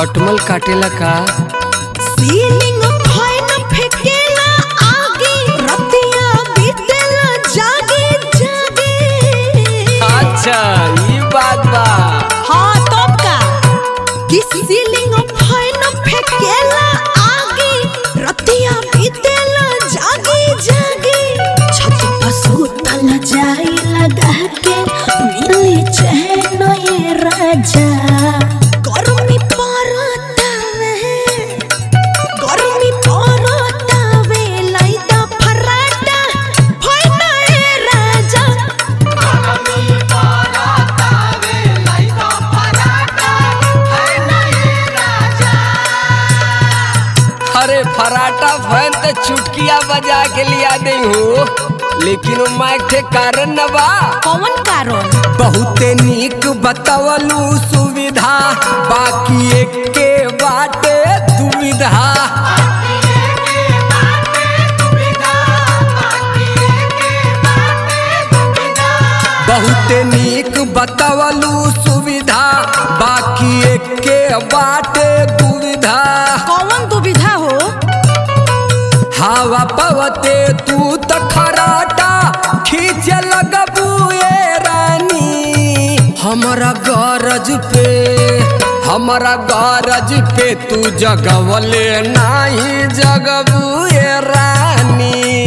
खटमल काटेला का सीलिंग फैन फेकेला आगे रतिया बीतेला जागे जागे अच्छा ई बात बा हाँ तब का कि सीलिंग फैन फेकेला आगे रतिया बीतेला जागे जागे छत पर सुतल जाई लगा के मिली चैन ये राजा गर्मी परतावे गर्मी परतावे लैदा फराटा फैना ए राजा अरे फराटा फैन तो चुटकिया बजा के लिया दे हो लेकिन वो माइक के कारण न बा कौन कारण बहुते नीक बतवलू सुविधा बाकी एक के बाटे दुविधा बहुते नीक बतवलू सुविधा बाकी एक के बाटे दुविधा कौन दुविधा हो हवा पवते तू त खराटा खींचे लगबू ए रानी हमरा गरज पे हमरा गरज पे तू जगवले नाही जगबू ए रानी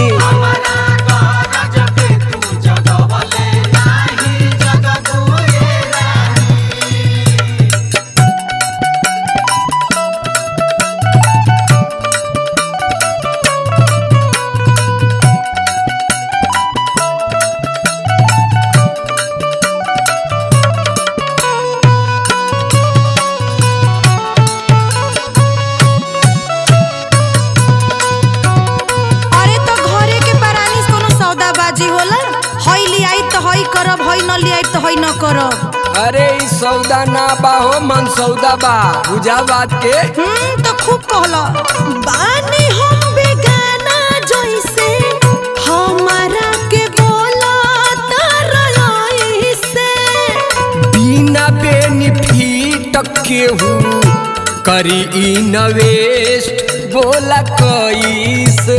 अरे तो घरे के बरानी से कोनो सौदाबाजी होला हई लियाई तो हई करब हई न लियाई तो हई न करब अरे ई सौदा ना बा हो मन सौदा बा बुझा बात के हम्म तो खूब कहला बानी हम बेगाना जैसे हमारा के बोला तरई से बिना बेनिफिट केहू करी इन्वेस्ट बोला कैसे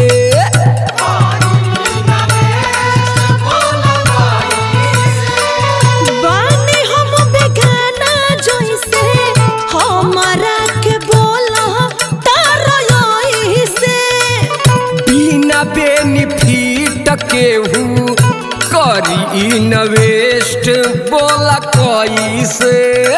बानी हम बेगाना जैसे हमारा के बोला तरई से बिना बेनिफिट केहू करी इन्वेस्ट बोला कैसे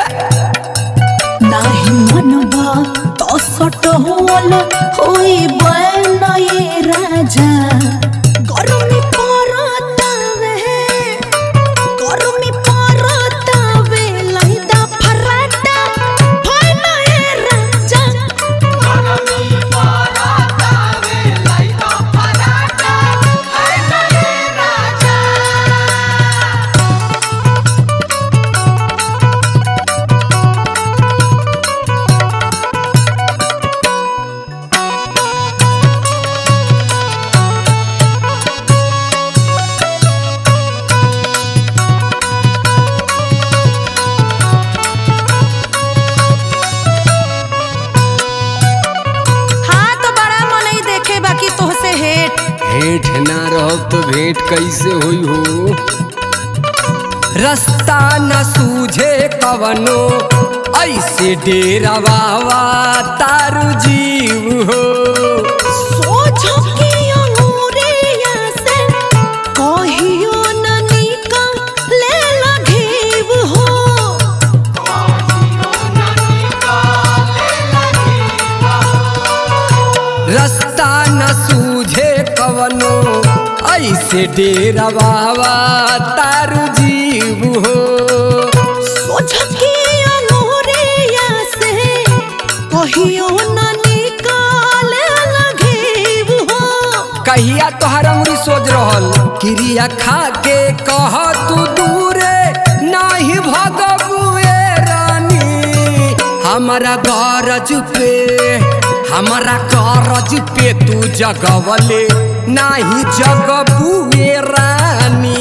नाही मनबा तो सट होल होई बनए राजा गरमी परतावे गरमी परतावे लैदा फराटा बनए राजा हाँ तो बड़ा मनई देखे बाकी तोहसे हेट हेठ ना रहो तो भेंट कैसे हुई हो रास्ता न सूझे कवनो ऐसे डेरा बाबा तारू जीव हो सोचो कि अंगूरिया से कहियो न निकले लगीव हो रास्ता न सूझे कवनो ऐसे डेरा बाबा तारू जीव हो सोचो कि अंगूरिया से कहियो न निकले लगीव हो कहिया तोहर अंगुरी सोच रहल क्रिया खा के कह तू दूरे नाही भगबुए रानी हमारा गरज पे हमारा गरज पे तू जगवले नाही जगबुए रानी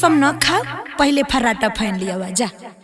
कसम न खा पहले फराटा फैन लिया जा